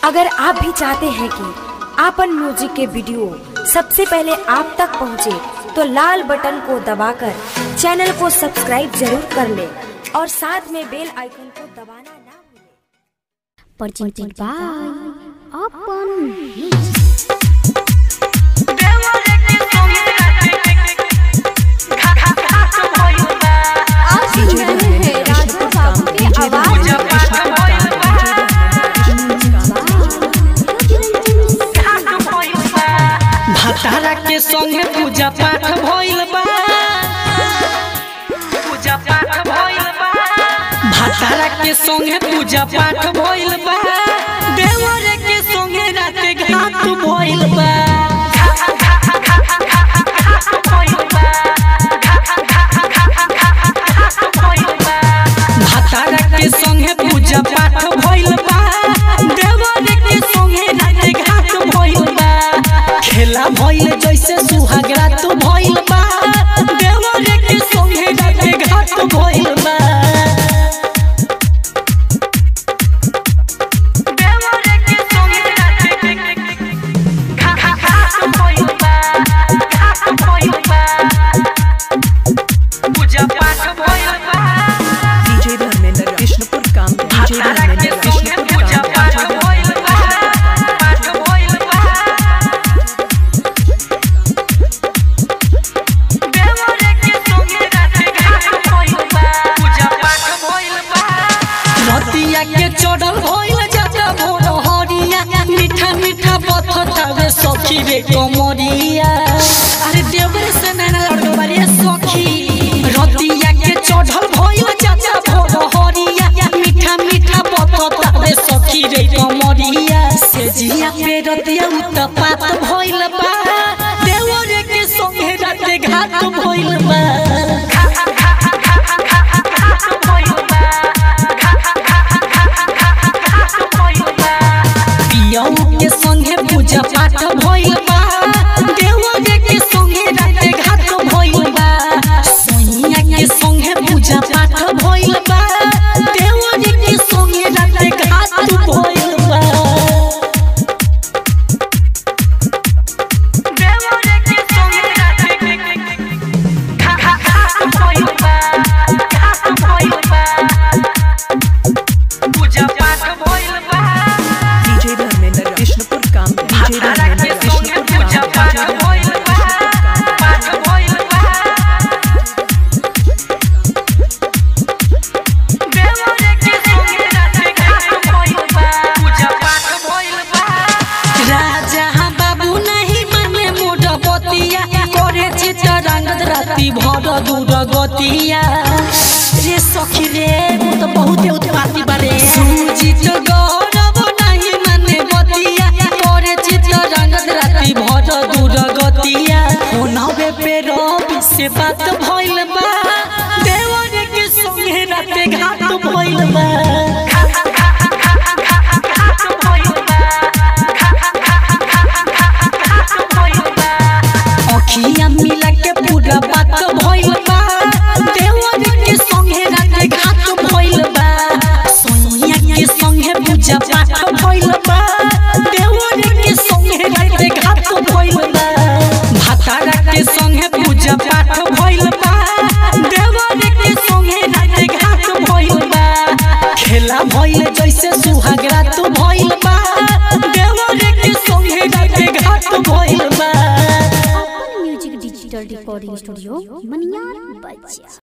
अगर आप भी चाहते हैं कि आपन म्यूजिक के वीडियो सबसे पहले आप तक पहुंचे, तो लाल बटन को दबाकर चैनल को सब्सक्राइब जरूर कर ले और साथ में बेल आइकन को दबाना ना भूलें। presented by Open आप सुन रहे हैं राजा बाबू की आवाज भतारा के संगे पूजा पाठ भइल बा पूजा पाठ भइल बा भतारा के संगे पूजा पाठ भइल बा देवर के संगे रात घाट भइल बा भतारा के संगे पूजा पाठ भइल बा देवर के संगे रात घाट भइल बा खेला भइल जैसे सुहाग रात भइल बा देवर के संगे रात घाट भइल बा देवर के संगे रात घाट भइल बा घाट भइल बा पूजा पाठ भइल बा डीजे धर्मेंद्र विष्णुपुर काम डीजे भतारा के धर्मेंद्र संगे विष्णुपुर पूजा काम पाठ भइल बा पाठ भइल बा रतिया के चढ़ल भइल जाता भोर हरिया मीठा मीठा पथतावे सखी रे कमरिया अरे देवर से नैना लड़के बारे सखी रतिया के चढ़ल भइल जाता भोर हरिया मीठा मीठा पथतावे सखी रे कमरिया से जिया पे रतिया उत्पात भइल बा देवर के संगे राते घाट भइल बा पियऊ के संगे पूजा पाठ भइल बा देवर के संगे राते घाट भइल बा सोनिया के संगे पूजा पाठ भइल बा देवर के संगे राते घाट भइल बा देवर के संगे राते घाट भइल बा घाट भइल बा पूजा पाठ भइल बा डीजे धर्मेंद्र विष्णुपुर काम डीजे भतारा के धर्मेंद्र संगे विष्णुपुर पूजा काम पाठ डीजे भइल धर्मेंद्र बा विष्णुपुर काम पाठ भइल बा देवर के संगे राते घाट भइल बा पूजा पाठ भइल बा राजा बाबू नहीं माने मोर बतिया करे चित्तरंगत राति भर दूर गतिया रे सखी रे वो तो बहुत उत्पाती बारे सुजित गौरव नहीं माने बतिया करे चित्तरंगत राति भर दूर गतिया होनवे पे रवि से बात भइल बा देवर के संगे राते घाट भइल बा अखिया मिला के पूरा बात भइल बा देवर के संगे राते घाट भइल बा सोनिया के संगे पूजा पाठ भइल बा देवर के संगे राते घाट भइल बा भतारा के संगे पूजा पाठ भइल बा देवर के संगे राते घाट भइल बा खेला भइल जैसे सुहाग रात भइल बा देवर के संगे राते घाट भइल बा Open Music Digital Recording Studio Manyar Bajia